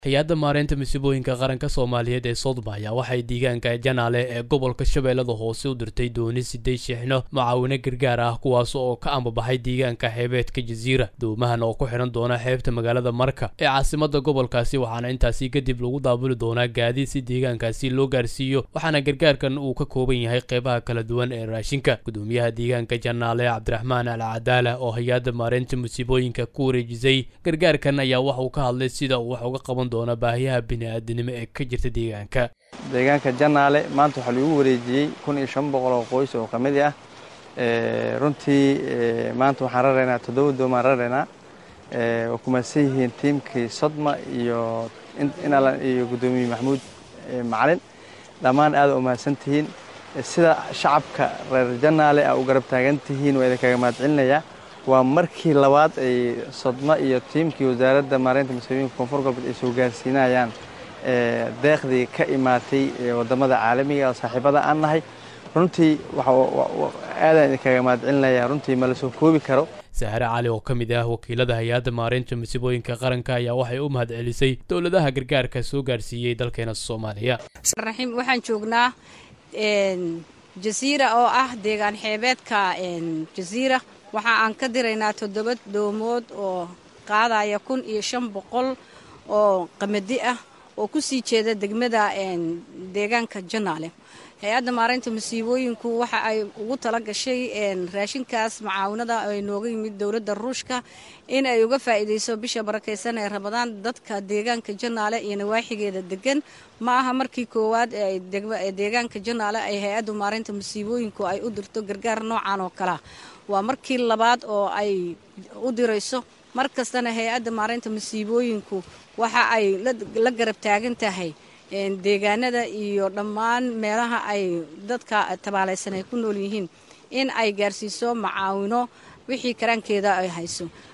hay-adda maareynta masiibooyinka qaranka soomaaliyeed ee sodma ayaa waxay deegaanka janaale ee gobolka shabeellada hoose u dirtay dooni sideed shixno macaawino gargaar ah kuwaas oo ka ambabaxay deegaanka xeebeedka jasiira doomahan oo ku xidhan doona xeebta magaalada marka ee caasimada gobolkaasi waxaana intaasi kadib lagu daabuli doonaa gaadiid si deegaankaasi loo gaarsiiyo waxaana gargaarkan uu ka kooban yahay qeybaha kala duwan ee raashinka gudoomiyaha deegaanka janaale cabdiraxmaan al cadaala oo hay-adda maareynta masiibooyinka ku wareejisay gargaarkan ayaa waxa uu ka hadlay sida uu wax uga qaban doona baahiyaha bini-aadanimo ee ka jirta deegaanka deegaanka janaale maanta waxaa lagu wareejiyey kun iyo shan boqol oo qoys oo kamid ah runtii maanta waxaan raraynaa toddoba doomaan raraynaa waa kumaadsan yihiin tiimkii sodma iyo inalan iyo guddoomiye maxamuud macalin dhammaan aada u mahadsan tihiin sida shacabka reer janaale a u garab taagan tihiin waa idinkaga mahadcelinayaa waa markii labaad ay sodma iyo tiimkii wasaaradda maareynta masiibooyinka koonfur galbeed ay soo gaarsiinayaan deeqdii ka imaatay wadamada caalamiga oo saaxiibada aan nahay runtii aadaan idinkaga mahadcelinayaa runtii ma la soo koobi karo saare cali oo ka mid ah wakiilada hay-adda maareynta masiibooyinka qaranka ayaa waxay u mahadcelisay dowladaha gargaarka soo gaarsiiyey dalkeena soomaaliya raxiim waxaan joognaa jasiira oo ah deegaan xeebeedka jasiira waxa aan ka diraynaa toddoba doomood oo qaadaya kun iyo shan boqol oo qamadi ah oo ku sii jeeda degmada deegaanka janaale hay-adda maareynta masiibooyinku waxa ay ugu tala gashay raashinkaas macaawinada ay nooga yimid dowladda ruushka in ay uga faa'iidayso bisha barakaysan ee rabadaan dadka deegaanka janaale iyo nawaaxigeeda degan ma aha markii koowaad ee deegaanka janaale ay hay-adda maareynta masiibooyinku ay u dirto gargaar noocan oo kalea waa markii labaad oo ay u dirayso mar kastana hay-adda maareynta masiibooyinku waxa ay la garab taagan tahay deegaanada iyo dhammaan meelaha ay dadka tabaalaysan ay ku nool yihiin in ay gaarsiiso macaawino wixii karaankeeda ay hayso